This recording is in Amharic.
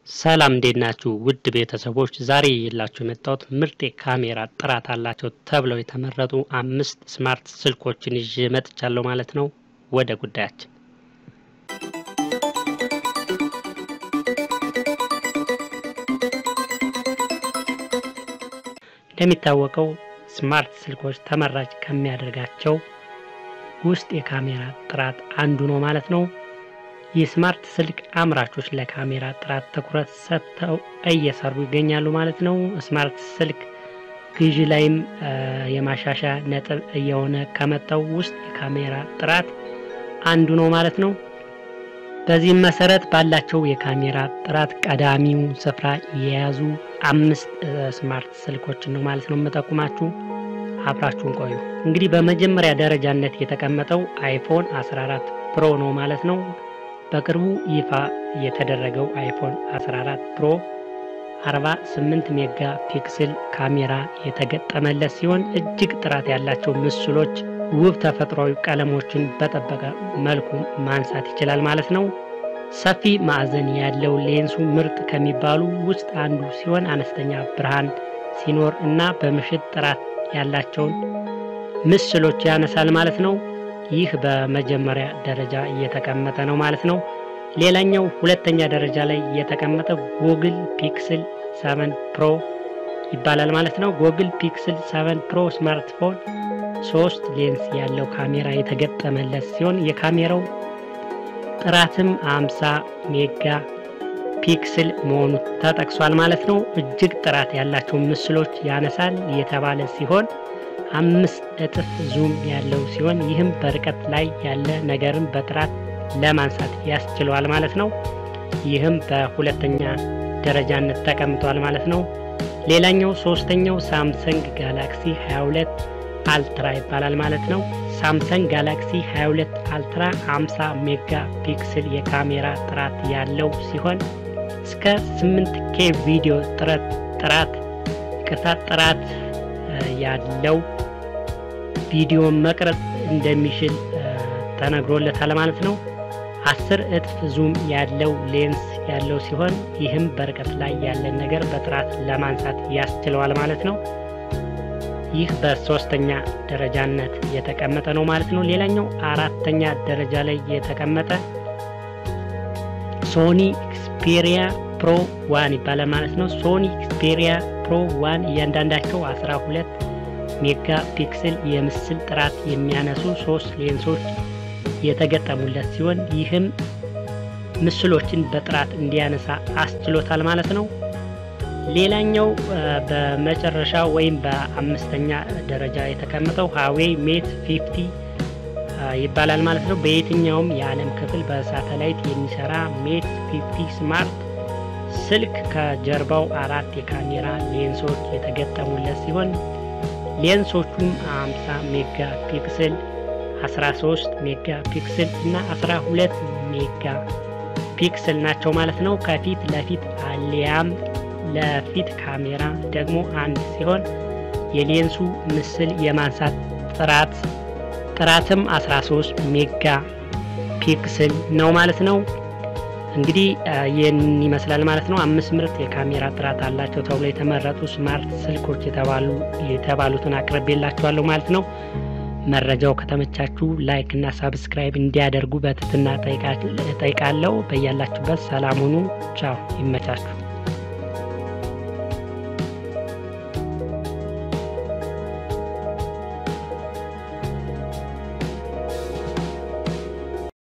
ሰላም እንዴት ናችሁ? ውድ ቤተሰቦች ዛሬ የላችሁ የመጣሁት ምርጥ የካሜራ ጥራት አላቸው ተብለው የተመረጡ አምስት ስማርት ስልኮችን ይዤ መጥቻለሁ ማለት ነው። ወደ ጉዳያችን እንደሚታወቀው ስማርት ስልኮች ተመራጭ ከሚያደርጋቸው ውስጥ የካሜራ ጥራት አንዱ ነው ማለት ነው። የስማርት ስልክ አምራቾች ለካሜራ ጥራት ትኩረት ሰጥተው እየሰሩ ይገኛሉ ማለት ነው። ስማርት ስልክ ግዢ ላይም የማሻሻያ ነጥብ እየሆነ ከመጣው ውስጥ የካሜራ ጥራት አንዱ ነው ማለት ነው። በዚህም መሰረት ባላቸው የካሜራ ጥራት ቀዳሚው ስፍራ የያዙ አምስት ስማርት ስልኮችን ነው ማለት ነው የምጠቁማችሁ። አብራችሁን ቆዩ። እንግዲህ በመጀመሪያ ደረጃነት የተቀመጠው አይፎን 14 ፕሮ ነው ማለት ነው። በቅርቡ ይፋ የተደረገው አይፎን 14 ፕሮ 48 ሜጋ ፒክስል ካሜራ የተገጠመለት ሲሆን እጅግ ጥራት ያላቸው ምስሎች፣ ውብ ተፈጥሯዊ ቀለሞችን በጠበቀ መልኩ ማንሳት ይችላል ማለት ነው። ሰፊ ማዕዘን ያለው ሌንሱ ምርጥ ከሚባሉ ውስጥ አንዱ ሲሆን አነስተኛ ብርሃን ሲኖር እና በምሽት ጥራት ያላቸውን ምስሎች ያነሳል ማለት ነው። ይህ በመጀመሪያ ደረጃ እየተቀመጠ ነው ማለት ነው። ሌላኛው ሁለተኛ ደረጃ ላይ የተቀመጠ ጎግል ፒክስል 7 ፕሮ ይባላል ማለት ነው። ጎግል ፒክስል 7 ፕሮ ስማርትፎን ሶስት ሌንስ ያለው ካሜራ የተገጠመለት ሲሆን የካሜራው ጥራትም 50 ሜጋ ፒክስል መሆኑ ተጠቅሷል ማለት ነው። እጅግ ጥራት ያላቸው ምስሎች ያነሳል የተባለ ሲሆን አምስት እጥፍ ዙም ያለው ሲሆን ይህም በርቀት ላይ ያለ ነገርን በጥራት ለማንሳት ያስችለዋል ማለት ነው። ይህም በሁለተኛ ደረጃነት ተቀምጧል ማለት ነው። ሌላኛው ሶስተኛው ሳምሰንግ ጋላክሲ 22 አልትራ ይባላል ማለት ነው። ሳምሰንግ ጋላክሲ 22 አልትራ 50 ሜጋ ፒክስል የካሜራ ጥራት ያለው ሲሆን እስከ 8 ኬ ቪዲዮ ጥረት ጥራት ቅርታ ጥራት ያለው ቪዲዮ መቅረጽ እንደሚችል ተነግሮለታል ማለት ነው። አስር እጥፍ ዙም ያለው ሌንስ ያለው ሲሆን ይህም በርቀት ላይ ያለን ነገር በጥራት ለማንሳት ያስችለዋል ማለት ነው። ይህ በሶስተኛ ደረጃነት የተቀመጠ ነው ማለት ነው። ሌላኛው አራተኛ ደረጃ ላይ የተቀመጠ ሶኒ ኤክስፔሪያ ፕሮ ዋን ይባላል ማለት ነው። ሶኒ ኤክስፔሪያ ፕሮ ዋን እያንዳንዳቸው 12 ሜጋ ፒክስል የምስል ጥራት የሚያነሱ ሶስት ሌንሶች የተገጠሙለት ሲሆን ይህም ምስሎችን በጥራት እንዲያነሳ አስችሎታል ማለት ነው። ሌላኛው በመጨረሻ ወይም በአምስተኛ ደረጃ የተቀመጠው ሃዌይ ሜት 50 ይባላል ማለት ነው። በየትኛውም የዓለም ክፍል በሳተላይት የሚሰራ ሜት 50 ስማርት ስልክ ከጀርባው አራት የካሜራ ሌንሶች የተገጠሙለት ሲሆን ሌንሶቹም 50 ሜጋ ፒክስል፣ 13 ሜጋ ፒክስል እና 12 ሜጋ ፒክስል ናቸው ማለት ነው። ከፊት ለፊት አሊያም ለፊት ካሜራ ደግሞ አንድ ሲሆን የሌንሱ ምስል የማንሳት ጥራት ጥራትም 13 ሜጋ ፒክስል ነው ማለት ነው። እንግዲህ ይህን ይመስላል ማለት ነው። አምስት ምርጥ የካሜራ ጥራት አላቸው ተብሎ የተመረጡ ስማርት ስልኮች የተባሉ የተባሉትን አቅርቤላችኋለሁ ማለት ነው። መረጃው ከተመቻችሁ ላይክ እና ሳብስክራይብ እንዲያደርጉ በትህትና ጠይቃለሁ። በያላችሁበት ሰላም ሁኑ። ቻው፣ ይመቻችሁ።